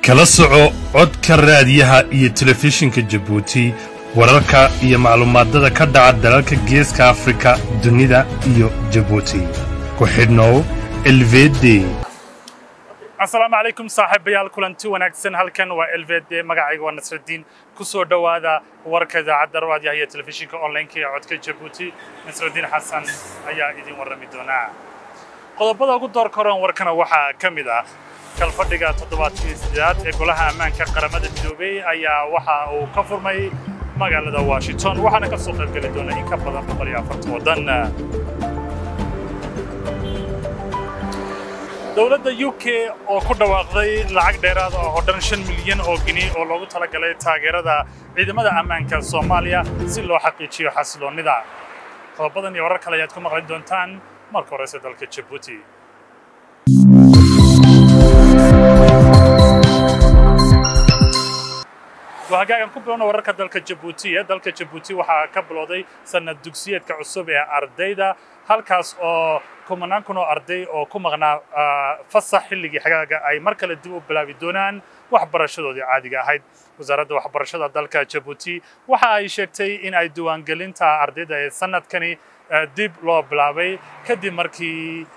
kala soco codka raadiyaha iyo telefishinka jabuuti wararka iyo maclumaadada ka dhaca dalalka geeska afrika dunida iyo jabuuti ku xidhnow elvede asalaamu calaykum saaxiibayaal kulanti wanaagsan halkan waa elvede magacayga waa nasraddiin ku soo dhowaada warka idaacadda raadiyaha iyo telefishinka onlineka ee codka jabuuti nasraddiin xasan ayaa idin warrami doonaa qodobada ugu doorka horan warkana waxaa ka mid ah kalfadhiga toddobaadkii sideedaad ee golaha ammaanka qaramada midoobey ayaa waxa uu ka furmay magaalada washington waxaana ka soo qaybgeli doona in ka badan boqol iyo afartan waddan dowladda u k oo ku dhawaaqday lacag dheeraada oo dhan shan milyan oo gini oo loogu talagalay taageerada ciidamada ammaanka soomaaliya si loo xaqiijiyo xasiloonnida qodobadan iyo warar kale ayaad ku maqli doontaan marka horeyse dalka jabuuti hagaagan ku bilowna wararka dalka jabuuti ee dalka jabuuti waxaa ka bilowday sanad dugsiyeedka cusub ee ardayda halkaas oo kumanaan kun oo arday oo ku maqnaa fasax xilligii xagaaga ay mar kale dib u bilaabi doonaan waxbarashadoodii caadiga ahayd wasaaradda waxbarashada dalka jabuuti waxa ay sheegtay in ay diiwaangelinta ardayda ee sanadkani dib loo bilaabay kadib markii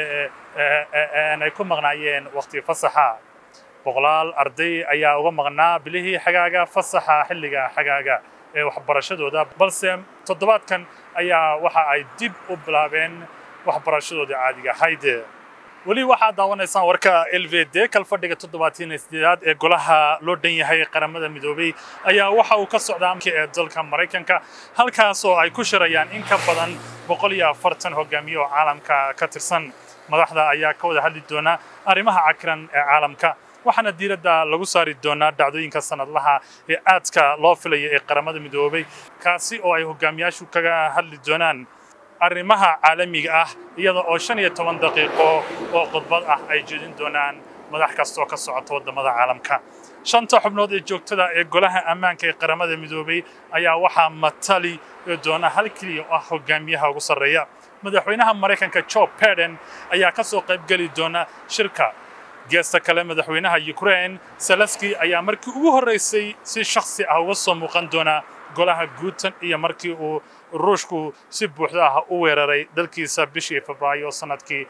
ay ku maqnaayeen waqti fasaxa boqolaal arday ayaa uga maqnaa bilihii xagaaga fasaxa xilliga xagaaga ee waxbarashadooda balse toddobaadkan ayaa waxa ay dib u bilaabeen waxbarashadoodii caadiga ahayd weli waxaad daawanaysaan warka l v d kalfadhiga toddobaatan sideedaad ee golaha loo dhan yahay qaramada midoobey ayaa waxa uu ka socdaa ee dalka maraykanka halkaas oo ay ku shirayaan in ka badan boqol iyo afartan hogaamiye oo caalamka ka tirsan madaxda ayaa ka wada hadli doona arrimaha cakiran ee caalamka waxaana diiradda lagu saari doonaa dhacdooyinka sanadlaha ee aadka loo filaya ee qaramada midoobey kaasi oo ay hogaamiyaashu kaga hadli doonaan arrimaha caalamiga ah iyada oo shan iyo toban daqiiqo oo khudbad ah ay jeedin doonaan madax kasta oo ka socota waddamada caalamka shanta xubnood ee joogtada ee golaha ammaanka ee qaramada midoobey ayaa waxaa matali doona hal keliya oo ah hogaamiyaha ugu sarreeya madaxweynaha maraykanka joe biden ayaa ka soo qaybgeli doona shirka geesta kale madaxweynaha ukraine salaski ayaa markii ugu horreysay si shakhsi ah uga soo muuqan doona golaha guutan iyo markii uu ruushku si buuxda ah u weeraray dalkiisa bishii febraayo sannadkii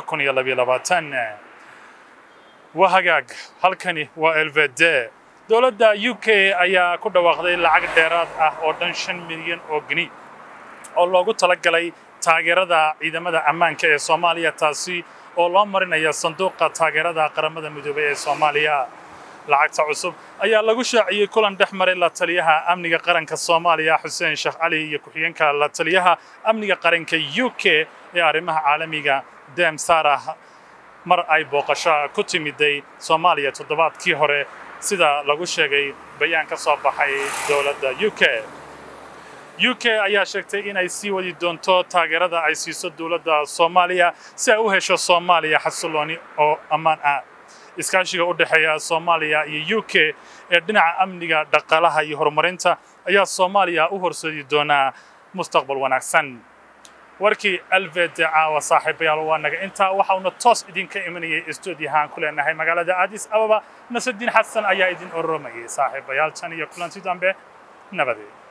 waa hagaag halkani waa elvede dowladda u k ayaa ku dhawaaqday lacag dheeraad ah oo dhan shan milyan oo geni oo loogu talagalay taageerada ciidamada ammaanka ee soomaaliya taasi oo loo marinaya sanduuqa taageerada qaramada midoobey ee soomaaliya lacagta cusub ayaa lagu shaaciyey kulan dhex maray la taliyaha amniga qaranka soomaaliya xuseen sheekh cali iyo ku-xigeenka la taliyaha amniga qaranka u k ee arrimaha caalamiga dem sarah mar ay booqasho ku timiday soomaaliya toddobaadkii hore sida lagu sheegay bayaan ka soo baxay dowladda u k u k ayaa sheegtay inay sii wadi doonto taageerada ay siiso dowladda soomaaliya si ay u hesho soomaaliya xasilooni oo ammaan ah iskaashiga u dhexeeya soomaaliya iyo u k ee dhinaca amniga dhaqaalaha iyo horumarinta ayaa soomaaliya u horseedi doonaa mustaqbal wanaagsan warkii alvede caawa saaxiibayaal waa naga intaa waxauna toos idinka imanayay stuudiyahaan ku leenahay magaalada addis ababa nasadiin xasan ayaa idin oromayay saaxiibayaal tan iyo kulanti dambe nabadee